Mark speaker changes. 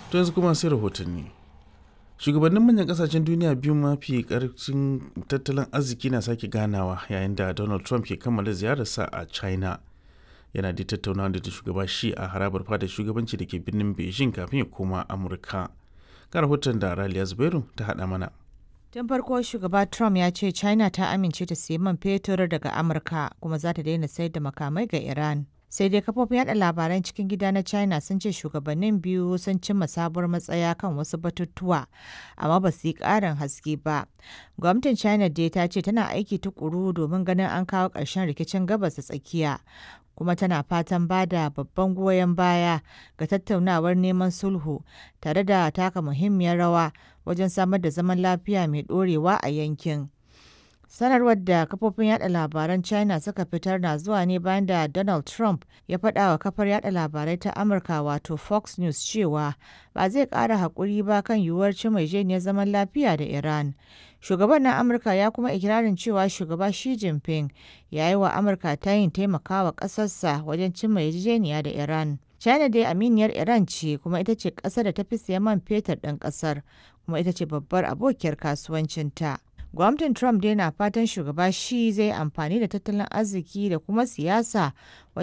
Speaker 1: To yanzu kuma sai rahotanni. Shugabannin manyan kasashen duniya biyu mafi karfin tattalin arziki na sake ganawa yayin da Donald Trump ke kammala ziyararsa a China. Yana da tattaunawa da shugaba shi a harabar fada shugabanci da ke birnin Beijing kafin ya koma Amurka. Ga rahoton da Raliya Zubairu ta haɗa mana.
Speaker 2: Tun farko shugaba Trump ya ce China ta amince ta sayi man fetur daga Amurka kuma za ta daina sayar da makamai ga Iran. Sai dai kafofin yada labaran cikin gida na China sun ce shugabannin biyu sun cimma sabuwar matsaya kan wasu batutuwa, amma ba su yi ƙarin haske ba. Gwamnatin China dai ta ce tana aiki tukuru domin ganin an kawo ƙarshen rikicin gabas ta tsakiya. kuma tana fatan ba da babban goyon baya ga tattaunawar neman sulhu tare da taka muhimmiyar rawa wajen samar da zaman lafiya mai ɗorewa a yankin. Sanarwar da kafofin yada labaran China suka fitar na zuwa ne bayan da Donald Trump ya faɗa wa kafar yada labarai ta Amurka wato Fox News cewa ba zai ƙara haƙuri ba kan yiwuwar cimma zaman lafiya da Iran. Shugaban na Amurka ya kuma ikirarin cewa shugaba Xi Jinping ya yi wa Amurka tayin taimakawa ƙasarsa wajen cimma yarjejeniya da Iran. China dai aminiyar Iran ce kuma ita ce ƙasar da ta fi siyan man fetur ɗin ƙasar kuma ita ce babbar abokiyar kasuwancinta. Gwamnatin Trump dai na fatan shugaba shi zai amfani da tattalin arziki da kuma siyasa